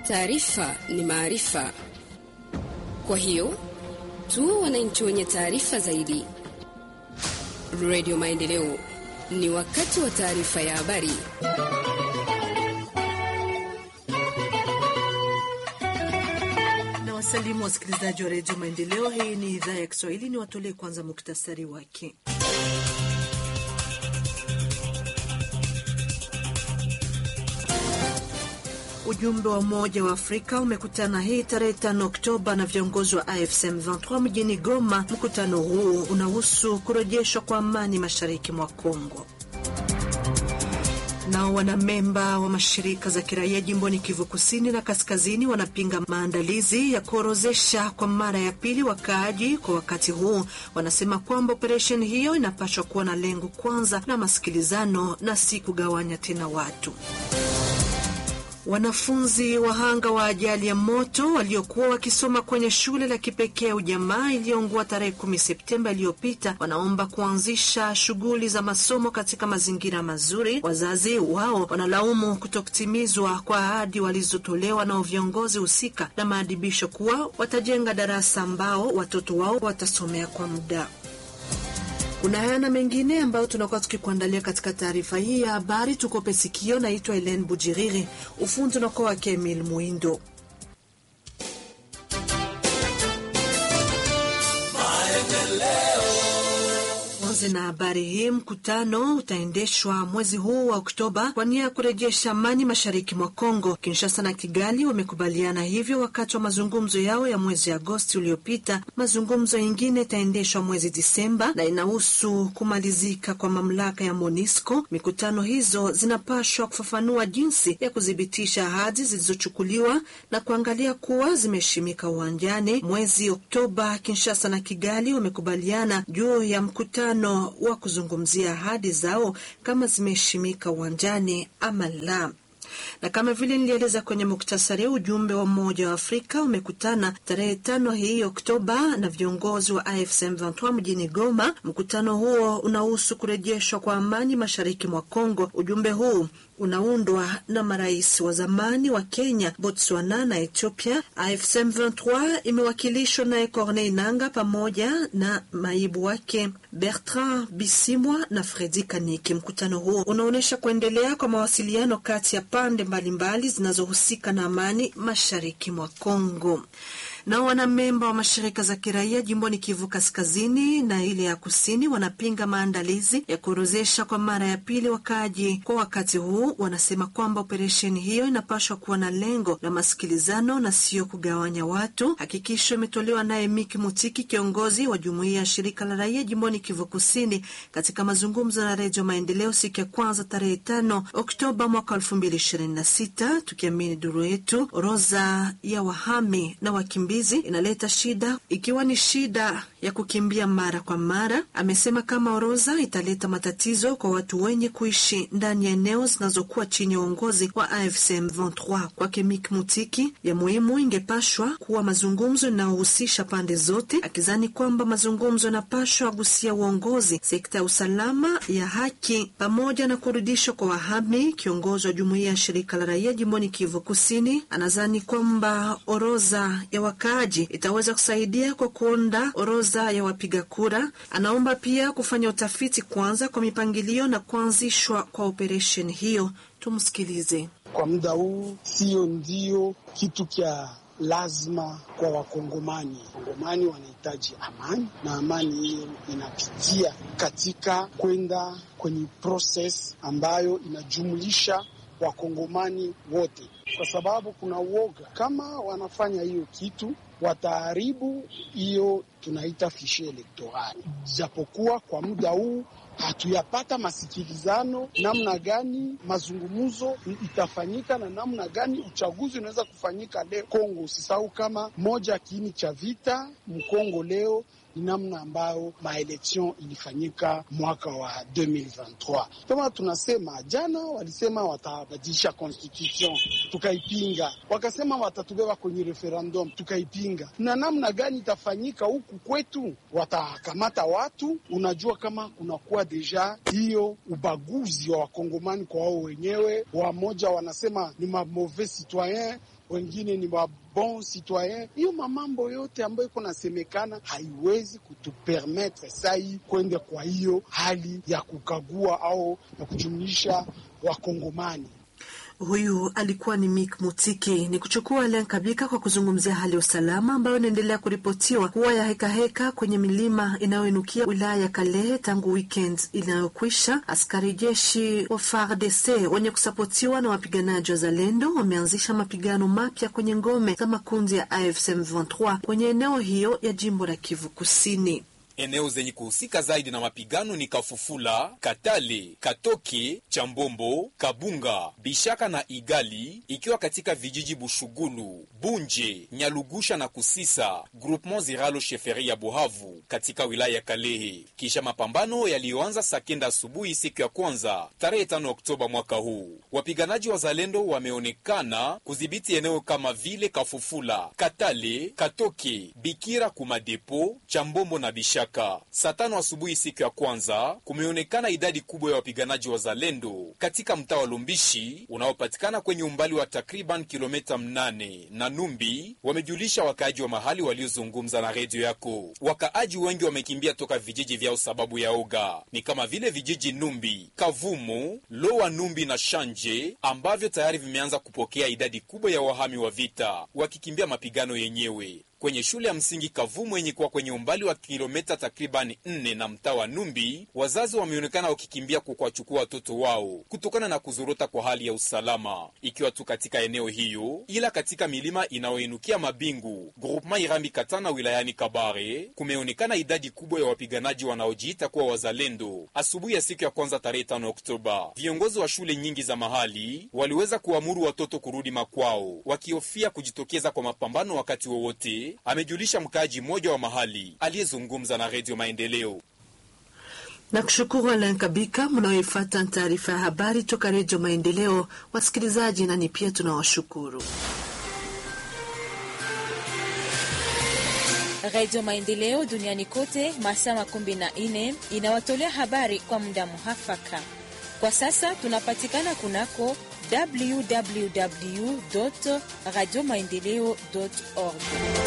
Taarifa ni maarifa, kwa hiyo tuwe wananchi wenye taarifa zaidi. Radio Maendeleo, ni wakati wa taarifa ya habari. Na wasalimu wasikilizaji wa redio Maendeleo. Hii ni idhaa ya Kiswahili. Ni watolee kwanza muktasari wake. Ujumbe wa Umoja wa Afrika umekutana hii tarehe 5 Oktoba na viongozi wa AFC M23 mjini Goma. Mkutano huu unahusu kurejeshwa kwa amani mashariki mwa Kongo. Nao wanamemba wa mashirika za kiraia jimboni Kivu Kusini na Kaskazini wanapinga maandalizi ya kuorozesha kwa mara ya pili wakaaji kwa wakati huu. Wanasema kwamba operesheni hiyo inapaswa kuwa na lengo kwanza la masikilizano na si kugawanya tena watu. Wanafunzi wahanga wa ajali ya moto waliokuwa wakisoma kwenye shule la kipekee ujamaa iliyoungua tarehe kumi Septemba iliyopita wanaomba kuanzisha shughuli za masomo katika mazingira mazuri. Wazazi wao wanalaumu kutokutimizwa kwa ahadi walizotolewa na viongozi husika na maadibisho kuwa watajenga darasa ambao watoto wao watasomea kwa muda. Kuna haya na mengine ambayo tunakuwa tukikuandalia katika taarifa hii ya habari. Tukope sikio. Naitwa Elen Bujiriri, ufundi unakuwa wake Emil Mwindo. Tuanze na habari hii. Mkutano utaendeshwa mwezi huu wa Oktoba kwa nia ya kurejesha amani mashariki mwa Kongo. Kinshasa na Kigali wamekubaliana hivyo wakati wa mazungumzo yao ya mwezi Agosti uliopita. Mazungumzo yingine itaendeshwa mwezi Disemba na inahusu kumalizika kwa mamlaka ya MONUSCO. Mikutano hizo zinapashwa kufafanua jinsi ya kuthibitisha ahadi zilizochukuliwa na kuangalia kuwa zimeheshimika uwanjani. Mwezi Oktoba, Kinshasa na Kigali wamekubaliana juu ya mkutano wa kuzungumzia ahadi zao kama zimeheshimika uwanjani ama la na kama vile nilieleza kwenye muktasari, ujumbe wa Umoja wa Afrika umekutana tarehe tano hii Oktoba na viongozi wa AFC M23 mjini Goma. Mkutano huo unahusu kurejeshwa kwa amani mashariki mwa Kongo. Ujumbe huu unaundwa na marais wa zamani wa Kenya, Botswana na Ethiopia. AFC M23 imewakilishwa naye Corneille Nanga pamoja na maibu wake Bertrand Bisimwa na Fredi Kaniki. Mkutano huo unaonyesha kuendelea kwa mawasiliano kati ya pande mbalimbali zinazohusika na amani mashariki mwa Kongo. Nao wanamemba wa mashirika za kiraia jimboni Kivu Kaskazini na ile ya Kusini wanapinga maandalizi ya kuorozesha kwa mara ya pili wakaaji kwa wakati huu. Wanasema kwamba operesheni hiyo inapaswa kuwa na lengo la masikilizano na sio kugawanya watu. Hakikisho imetolewa naye Miki Mutiki, kiongozi wa jumuiya ya shirika la raia jimboni Kivu Kusini, katika mazungumzo na Redio Maendeleo siku ya kwanza tarehe tano Oktoba mwaka elfu mbili ishirini na sita. Tukiamini duru yetu, orodha ya wahami na wakimbizi inaleta shida, ikiwa ni shida ya kukimbia mara kwa mara. Amesema kama orodha italeta matatizo kwa watu wenye kuishi ndani ya eneo zinazokuwa chini ya uongozi wa AFC M23. Kwake Mik Mutiki, ya muhimu ingepashwa kuwa mazungumzo inayohusisha pande zote, akizani kwamba mazungumzo yanapashwa agusia uongozi, sekta ya usalama, ya haki pamoja na kurudishwa kwa wahami. Kiongozi wa jumuiya ya shirika la raia jimboni Kivu Kusini anazani kwamba orodha ya wakaaji itaweza kusaidia kwa kuonda orodha ya wapiga kura. Anaomba pia kufanya utafiti kwanza kwa mipangilio na kuanzishwa kwa operesheni hiyo. Tumsikilize. Kwa muda huu sio ndio kitu kya lazima kwa Wakongomani. Wakongomani wanahitaji amani, na amani hiyo inapitia katika kwenda kwenye proses ambayo inajumulisha Wakongomani wote, kwa sababu kuna uoga kama wanafanya hiyo kitu wataharibu hiyo tunaita fishe elektorali. Japokuwa kwa muda huu hatuyapata masikilizano namna gani mazungumzo itafanyika na namna gani uchaguzi unaweza kufanyika leo Kongo. Usisahau kama moja kiini cha vita mkongo leo ni namna ambayo maeleksion ilifanyika mwaka wa 2023. Kama tunasema jana, walisema watabadilisha constitution, tukaipinga. Wakasema watatubeba kwenye referendum, tukaipinga. Na namna gani itafanyika huku kwetu? Watakamata watu, unajua kama kunakuwa deja hiyo ubaguzi wa wakongomani kwa wao wenyewe. Wamoja wanasema ni ma mauvais citoyen wengine ni wa bon citoyen. Hiyo mamambo yote ambayo iko nasemekana haiwezi kutupermetre sai kwende kwa hiyo hali ya kukagua au ya kujumlisha wakongomani. Huyu alikuwa ni Mik Mutiki. Ni kuchukua Alen Kabika kwa kuzungumzia hali ya usalama ambayo inaendelea kuripotiwa kuwa ya hekaheka heka kwenye milima inayoinukia wilaya ya Kalehe tangu weekend inayokwisha. Askari jeshi wa FARDC wenye kusapotiwa na wapiganaji wa Zalendo wameanzisha mapigano mapya kwenye ngome za makundi ya AFC M23 kwenye eneo hiyo ya jimbo la Kivu Kusini. Eneo zenye kuhusika zaidi na mapigano ni Kafufula, Katale, Katoke, Chambombo, Kabunga, Bishaka na Igali, ikiwa katika vijiji Bushugulu, Bunje, Nyalugusha na Kusisa, Groupement Ziralo Sheferi ya Buhavu katika wilaya ya Kalehe, kisha mapambano yaliyoanza saa kenda asubuhi siku ya kwanza tarehe 5 Oktoba mwaka huu. Wapiganaji wa Zalendo wameonekana kudhibiti eneo kama vile Kafufula, Katale, Katoke, Bikira, Kumadepo, Chambombo na Bishaka. Saa tano asubuhi siku ya kwanza kumeonekana idadi kubwa ya wapiganaji wa Zalendo katika mtaa wa Lumbishi unaopatikana kwenye umbali wa takriban kilomita mnane na Numbi, wamejulisha wakaaji wa mahali waliozungumza na redio yako. Wakaaji wengi wamekimbia toka vijiji vyao sababu ya oga, ni kama vile vijiji Numbi, Kavumu, Lowa Numbi na Shanje ambavyo tayari vimeanza kupokea idadi kubwa ya wahami wa vita wakikimbia mapigano yenyewe kwenye shule ya msingi Kavumu yenye kuwa kwenye umbali wa kilomita takribani nne na mtaa wa Numbi, wazazi wameonekana wakikimbia kukwachukua watoto wao kutokana na kuzorota kwa hali ya usalama, ikiwa tu katika eneo hiyo, ila katika milima inayoinukia Mabingu, groupema Irambi Katana wilayani Kabare, kumeonekana idadi kubwa ya wapiganaji wanaojiita kuwa wazalendo. Asubuhi ya siku ya kwanza tarehe 5 Oktoba, viongozi wa shule nyingi za mahali waliweza kuamuru watoto kurudi makwao, wakihofia kujitokeza kwa mapambano wakati wowote amejulisha mkaaji mmoja wa mahali aliyezungumza na Redio Maendeleo. Na kushukuru Alan Kabika. Mnaoifata taarifa ya habari toka Redio Maendeleo, wasikilizaji, nani pia tunawashukuru. Redio Maendeleo duniani kote masaa makumi na nne inawatolea habari kwa muda muhafaka. Kwa sasa tunapatikana kunako www radio maendeleo org.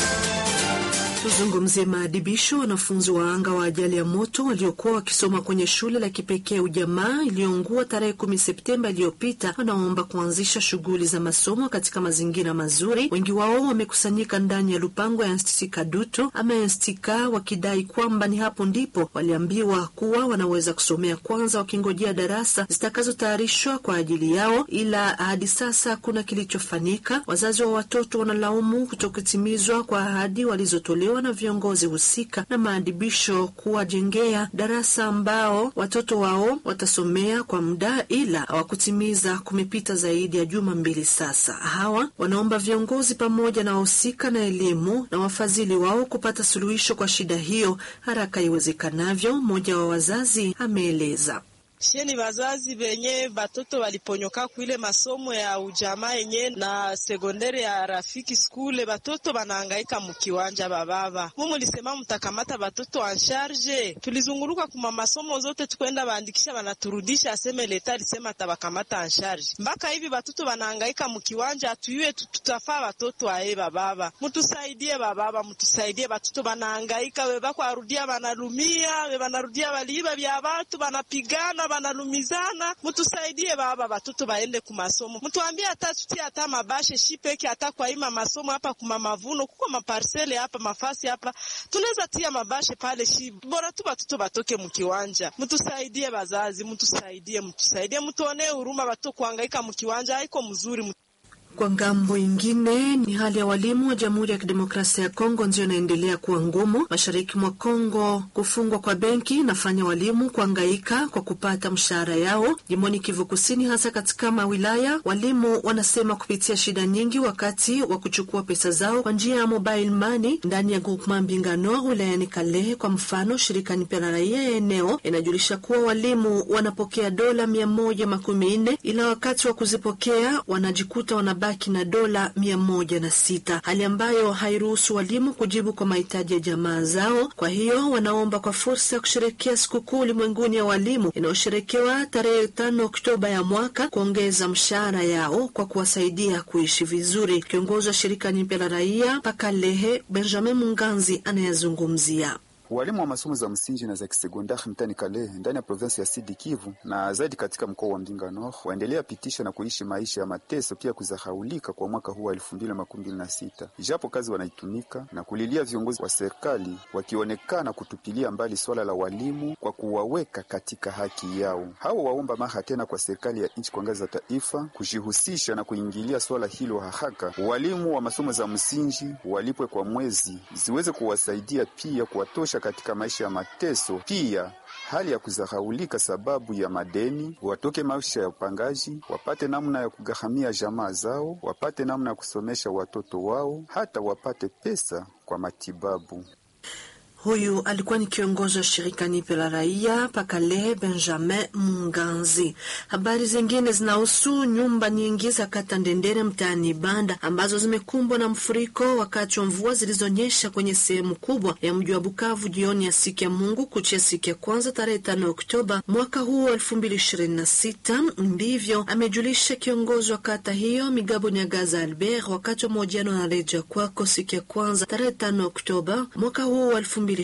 Tuzungumzie maadibisho wanafunzi wa anga wa ajali ya moto waliokuwa wakisoma kwenye shule la kipekee Ujamaa iliyoungua tarehe kumi Septemba iliyopita, wanaomba kuanzisha shughuli za masomo katika mazingira mazuri. Wengi wao wamekusanyika ndani ya lupango ya Institut Kadutu ama Instika, wakidai kwamba ni hapo ndipo waliambiwa kuwa wanaweza kusomea kwanza, wakingojea darasa zitakazotayarishwa kwa ajili yao, ila hadi sasa hakuna kilichofanyika. Wazazi wa watoto wanalaumu kutokutimizwa kwa ahadi walizotolewa na viongozi husika na maadibisho kuwajengea darasa ambao watoto wao watasomea kwa muda, ila hawakutimiza. Kumepita zaidi ya juma mbili sasa. Hawa wanaomba viongozi pamoja na wahusika na elimu na wafadhili wao kupata suluhisho kwa shida hiyo haraka iwezekanavyo. Mmoja wa wazazi ameeleza. Sheni wazazi venye batoto waliponyoka kuile masomo ya ujamaa yenye na sekondari ya rafiki skule, batoto banahangaika mukiwanja. Bababa mumu lisema mtakamata batoto ansharge. Tulizunguruka kuma masomo zote tukwenda baandikisha, banaturudisha aseme leta alisema atabakamata ansharge. Mpaka hivi batoto banahangaika mukiwanja, atuyue tutafaa batoto aye. Bababa mutusaidie, bababa mutusaidie, batoto banahangaika, webako arudia banalumia, webanarudia baliiba vya batu banapigana banalumizana mutusaidie baba, batoto baende kumasomo. Mtuambie hata tutie hata mabashe shipeke hata kwa ima masomo hapa kuma mavuno kuko maparsele hapa mafasi hapa tunaweza tia mabashe pale shi bora tu batoto batoke mkiwanja. Mtusaidie bazazi, mtusaidie, mtusaidie, mtuonee huruma, batoto kuhangaika mkiwanja haiko mzuri. Kwa ngambo ingine ni hali ya walimu wa Jamhuri ya Kidemokrasia ya Kongo ndio inaendelea kuwa ngumu. Mashariki mwa Kongo, kufungwa kwa benki inafanya walimu kuangaika kwa kupata mshahara yao. Jimboni Kivu Kusini, hasa katika mawilaya, walimu wanasema kupitia shida nyingi wakati wa kuchukua pesa zao kwa njia ya mobile money ndani ya groupement Mbingano wilayani Kalehe. Kwa mfano, shirika nipya la raia ya eneo inajulisha kuwa walimu wanapokea dola mia moja makumi nne ila wakati wa kuzipokea wanajikuta wana wanabaki na dola mia moja na sita, hali ambayo hairuhusu walimu kujibu kwa mahitaji ya jamaa zao. Kwa hiyo wanaomba kwa fursa ya kusherekea sikukuu ulimwenguni ya walimu inayosherekewa tarehe tano Oktoba ya mwaka kuongeza mshahara yao kwa kuwasaidia kuishi vizuri. Kiongozi wa shirika nyipya la raia Pakalehe Benjamin Munganzi anayezungumzia Walimu wa masomo za msingi na za kisekondari mtani Kalehe ndani ya provinsi ya Sidi Kivu na zaidi katika mkoa wa Mbinga Nord waendelea pitisha na kuishi maisha ya mateso pia kuzahaulika kwa mwaka huu wa elfu mbili na makumi mbili na sita ijapo kazi wanaitumika na kulilia viongozi wa serikali wakionekana kutupilia mbali swala la walimu kwa kuwaweka katika haki yao. Hao waomba mara tena kwa serikali ya nchi kwa ngazi za taifa kujihusisha na kuingilia swala hilo haraka. Walimu wa masomo za msingi walipwe kwa mwezi ziweze kuwasaidia pia kuwatosha katika maisha ya mateso, pia hali ya kudharaulika sababu ya madeni, watoke maisha ya upangaji, wapate namna ya kugharamia jamaa zao, wapate namna ya kusomesha watoto wao, hata wapate pesa kwa matibabu. Huyu alikuwa ni kiongozi wa shirika nipe la raia Pakale Benjamin Munganzi. Habari zingine zinahusu nyumba nyingi za kata Ndendere mtaani Banda ambazo zimekumbwa na mfuriko wakati wa mvua zilizonyesha kwenye sehemu kubwa ya mji wa Bukavu jioni ya siku ya Mungu kuchia siku ya kwanza tarehe tano Oktoba mwaka huu elfu mbili ishirini na sita. Ndivyo amejulisha kiongozi wa kata hiyo Migabo Nyagaza Albert wakati wa mahojiano na reja kwako siku ya kwanza tarehe tano Oktoba mwaka huu elfu mbili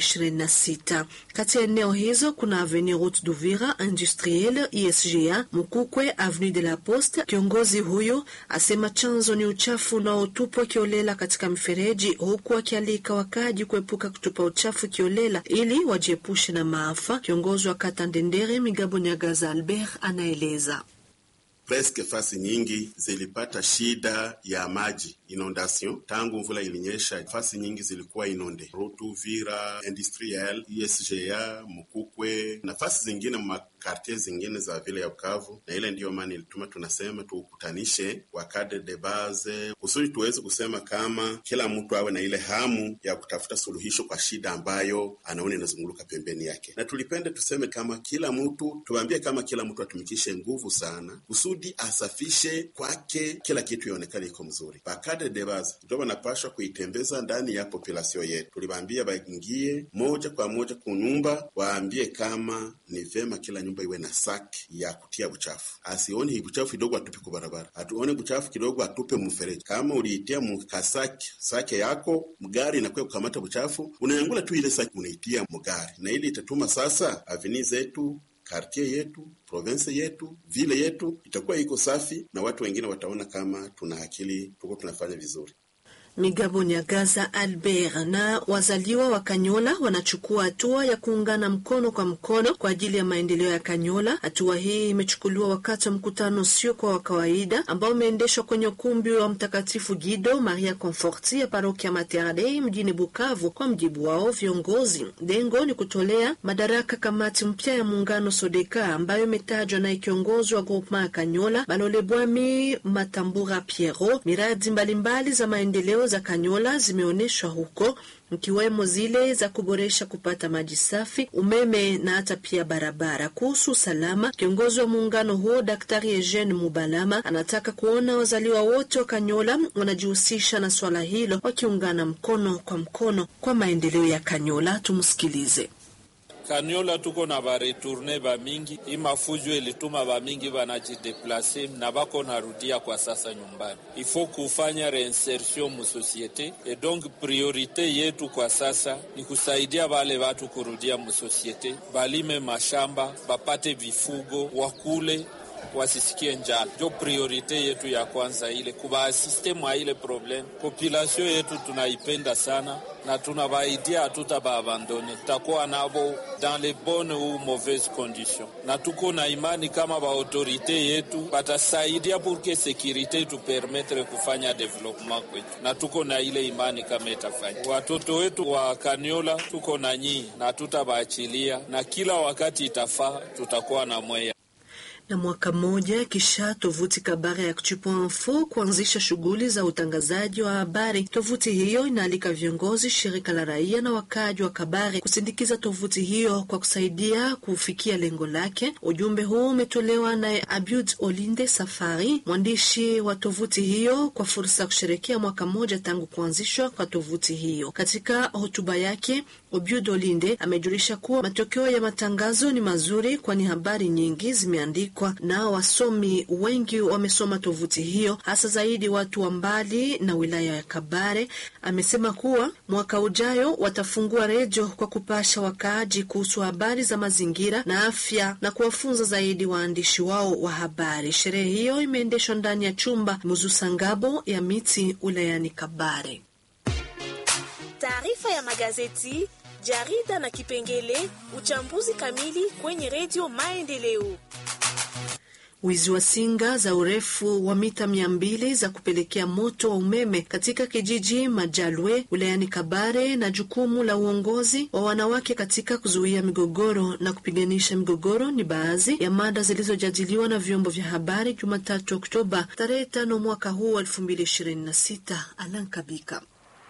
26. Kati ya eneo hizo kuna Avenue Route d'Uvira Industriel, ISGA, Mukukwe, Avenue de la Poste. Kiongozi huyo asema chanzo ni uchafu unaotupwa kiolela katika mifereji, huku akialika wakaji kuepuka kutupa uchafu kiolela ili wajiepushe na maafa. Kiongozi wa kata Ndendere Migabo Nyagaza Albert anaeleza Preske fasi nyingi zilipata shida ya maji inondation tangu mvula ilinyesha. Fasi nyingi zilikuwa inonde, Rutu, Vira, Industriel, ISGA, Mukukwe na fasi zingine makartie zingine za vile ya Bukavu, na ile ndiyo maana ilituma tunasema tuukutanishe wakade de base kusudi tuweze kusema kama kila mtu awe na ile hamu ya kutafuta suluhisho kwa shida ambayo anaona inazunguluka pembeni yake, na tulipende tuseme kama kila mtu tuambie kama kila mtu atumikishe nguvu sana kusudi asafishe kwake kila kitu ionekane iko mzuri. Bakade de base ndio wanapashwa kuitembeza ndani ya populasio yetu. Tuliwaambia baingie moja kwa moja kunyumba, waambie kama ni vema kila nyumba iwe na saki ya kutia buchafu, asione hii buchafu kidogo atupe kwa barabara, atuone buchafu kidogo atupe mfereji. Kama uliitia mkasaki sake yako mgari inakuwa kukamata buchafu, unayangula tu ile saki unaitia mgari, na ili itatuma sasa aveni zetu kartie yetu province yetu vile yetu itakuwa iko safi, na watu wengine wataona kama tuna akili, tuko tunafanya vizuri. Migabo Nyagaza Albert na wazaliwa wa Kanyola wanachukua hatua ya kuungana mkono kwa mkono kwa ajili ya maendeleo ya Kanyola. Hatua hii imechukuliwa wakati wa mkutano usio kwa wa kawaida ambao umeendeshwa kwenye ukumbi wa Mtakatifu Gido Maria Conforti ya parokia Mater Dei mjini Bukavu. Kwa mjibu wao viongozi, lengo ni kutolea madaraka kamati mpya ya muungano Sodeka ambayo imetajwa na ikiongozwa wa groupement ya Kanyola Balole Bwami Matambura Piero. Miradi mbalimbali mbali za maendeleo za Kanyola zimeonyeshwa huko mkiwemo zile za kuboresha kupata maji safi, umeme na hata pia barabara. Kuhusu usalama, kiongozi wa muungano huo Daktari Eugene Mubalama anataka kuona wazaliwa wote wa Kanyola wanajihusisha na swala hilo, wakiungana mkono kwa mkono kwa maendeleo ya Kanyola. Tumsikilize. Kanyola tuko na baretourne bamingi, hii mafujo ilituma bamingi banajideplase na bako narudia kwa sasa nyumbani. Ifo kufanya reinsertion mu societe e donc priorite yetu kwa sasa ni kusaidia bale batu kurudia mu societe, balime mashamba, bapate vifugo, wakule wasisikie njala. Ndio priorite yetu ya kwanza, ile kubaasiste mwa ile problem. Population yetu tunaipenda sana na tunabaidia hatuta baabandone, tutakuwa nabo dans les bonnes ou mauvaises conditions, na tuko na imani kama baautorite yetu batasaidia pour que securite tupermetre kufanya development kwetu, na tuko na ile imani kama itafanya. Watoto wetu wa Kaniola tuko na nyii na tutabaachilia, na kila wakati itafaa tutakuwa na mweya Na mwaka mmoja kisha tovuti Kabare ya Actu.info kuanzisha shughuli za utangazaji wa habari, tovuti hiyo inaalika viongozi, shirika la raia na wakaaji wa Kabare kusindikiza tovuti hiyo kwa kusaidia kufikia lengo lake. Ujumbe huu umetolewa naye Abud Olinde Safari, mwandishi wa tovuti hiyo, kwa fursa ya kusherekea mwaka mmoja tangu kuanzishwa kwa tovuti hiyo. Katika hotuba yake, Obiud Olinde amejulisha kuwa matokeo ya matangazo ni mazuri, kwani habari nyingi zimeandikwa na wasomi wengi wamesoma tovuti hiyo, hasa zaidi watu wa mbali na wilaya ya Kabare. Amesema kuwa mwaka ujayo watafungua redio kwa kupasha wakaaji kuhusu habari za mazingira na afya na kuwafunza zaidi waandishi wao wa habari. Sherehe hiyo imeendeshwa ndani ya chumba Muzusangabo ya miti wilayani Kabare. Taarifa ya magazeti, jarida na kipengele uchambuzi kamili kwenye redio Maendeleo. Wizi wa singa za urefu wa mita mia mbili za kupelekea moto wa umeme katika kijiji Majalwe wilayani Kabare na jukumu la uongozi wa wanawake katika kuzuia migogoro na kupiganisha migogoro ni baadhi ya mada zilizojadiliwa na vyombo vya habari Jumatatu Oktoba tarehe tano mwaka huu wa elfu mbili ishirini na sita. Alan Kabika.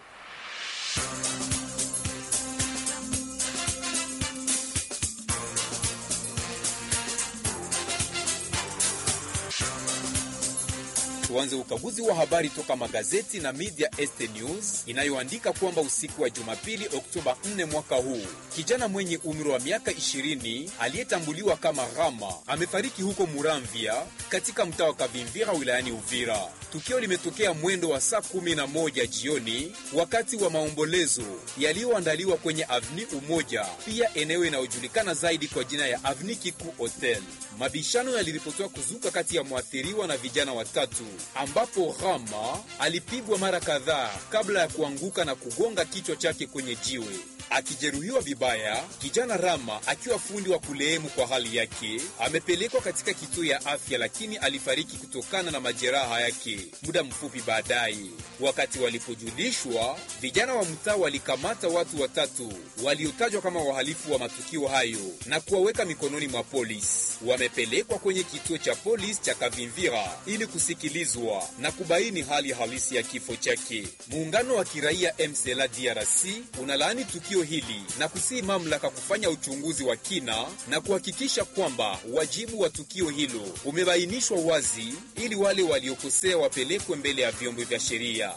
Tuanze ukaguzi wa habari toka magazeti na media Este News inayoandika kwamba usiku wa Jumapili Oktoba 4 mwaka huu, kijana mwenye umri wa miaka 20 aliyetambuliwa kama Rama amefariki huko Muramvya katika mtaa wa Kavimvira wilayani Uvira. Tukio limetokea mwendo wa saa 11 jioni wakati wa maombolezo yaliyoandaliwa kwenye Avni Umoja, pia eneo inayojulikana zaidi kwa jina ya Avni Kiku Hotel. Mabishano yaliripotiwa kuzuka kati ya mwathiriwa na vijana watatu ambapo Rama alipigwa mara kadhaa kabla ya kuanguka na kugonga kichwa chake kwenye jiwe akijeruhiwa vibaya. Kijana Rama akiwa fundi wa kulehemu kwa hali yake amepelekwa katika kituo ya afya, lakini alifariki kutokana na majeraha yake muda mfupi baadaye. Wakati walipojulishwa, vijana wa mtaa walikamata watu watatu waliotajwa kama wahalifu wa matukio hayo na kuwaweka mikononi mwa polisi. Wamepelekwa kwenye kituo cha polisi cha Kavimvira ili kusikilizwa na kubaini hali halisi ya kifo chake. Muungano wa kiraia MCLA DRC unalaani tukio hili na kusihi mamlaka kufanya uchunguzi wa kina na kuhakikisha kwamba wajibu wa tukio hilo umebainishwa wazi ili wale waliokosea wapelekwe mbele ya vyombo vya sheria.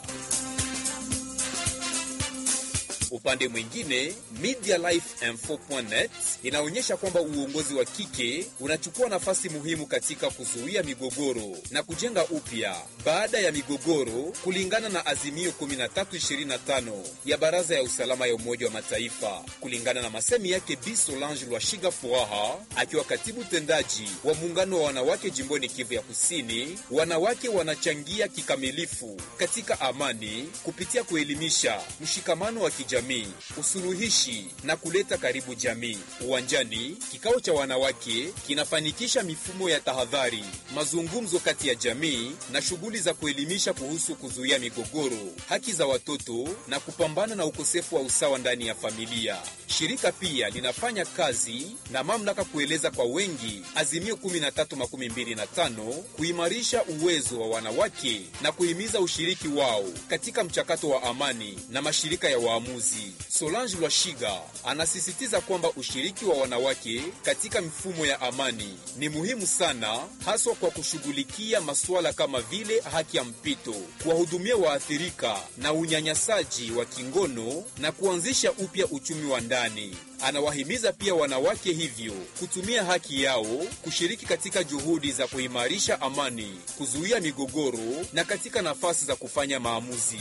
Upande mwingine MediaLifeInfo.net inaonyesha kwamba uongozi wa kike unachukua nafasi muhimu katika kuzuia migogoro na kujenga upya baada ya migogoro, kulingana na azimio 1325 ya Baraza ya Usalama ya Umoja wa Mataifa. Kulingana na masemi yake Bi Solange Lwashiga Furaha, akiwa katibu tendaji wa muungano wa wanawake jimboni Kivu ya Kusini, wanawake wanachangia kikamilifu katika amani kupitia kuelimisha mshikamano wa kijamii, usuluhishi na kuleta karibu jamii. Uwanjani, kikao cha wanawake kinafanikisha mifumo ya tahadhari, mazungumzo kati ya jamii na shughuli za kuelimisha kuhusu kuzuia migogoro, haki za watoto na kupambana na ukosefu wa usawa ndani ya familia. Shirika pia linafanya kazi na mamlaka kueleza kwa wengi azimio 1325 kuimarisha uwezo wa wanawake na kuhimiza ushiriki wao katika mchakato wa amani na mashirika ya waamuzi. Solange Lwashiga anasisitiza kwamba ushiriki wa wanawake katika mifumo ya amani ni muhimu sana, haswa kwa kushughulikia masuala kama vile haki ya mpito, kuwahudumia waathirika na unyanyasaji wa kingono na kuanzisha upya uchumi wa ndani. Anawahimiza pia wanawake hivyo kutumia haki yao kushiriki katika juhudi za kuimarisha amani, kuzuia migogoro na katika nafasi za kufanya maamuzi.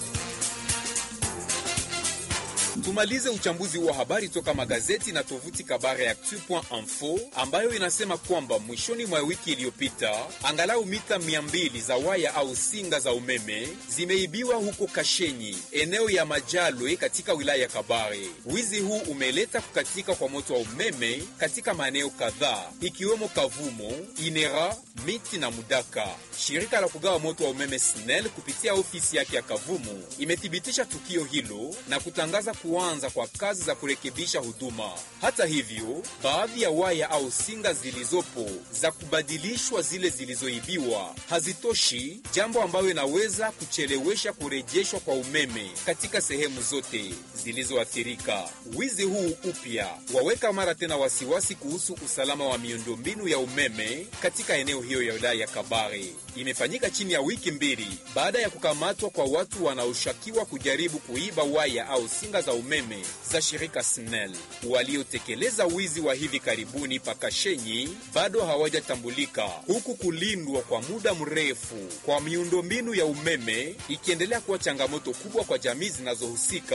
Tumalize uchambuzi wa habari toka magazeti na tovuti Kabare ya Actu.info ambayo inasema kwamba mwishoni mwa wiki iliyopita angalau mita 200 za waya au singa za umeme zimeibiwa huko Kashenyi, eneo ya Majalwe katika wilaya ya Kabare. Wizi huu umeleta kukatika kwa moto wa umeme katika maeneo kadhaa ikiwemo Kavumo, Inera, Miti na Mudaka. Shirika la kugawa moto wa umeme SNEL kupitia ofisi yake ya Kavumu imethibitisha tukio hilo na kutangaza kuanza kwa kazi za kurekebisha huduma. Hata hivyo, baadhi ya waya au singa zilizopo za kubadilishwa zile zilizoibiwa hazitoshi, jambo ambayo inaweza kuchelewesha kurejeshwa kwa umeme katika sehemu zote zilizoathirika. Wizi huu upya waweka mara tena wasiwasi kuhusu usalama wa miundombinu ya umeme katika eneo hiyo ya wilaya ya Kabare. Imefanyika chini ya wiki mbili baada ya kukamatwa kwa watu wanaoshukiwa kujaribu kuiba waya au singa za umeme za shirika SNEL. Waliotekeleza wizi wa hivi karibuni Pakashenyi bado hawajatambulika, huku kulindwa kwa muda mrefu kwa miundombinu ya umeme ikiendelea kuwa changamoto kubwa kwa jamii zinazohusika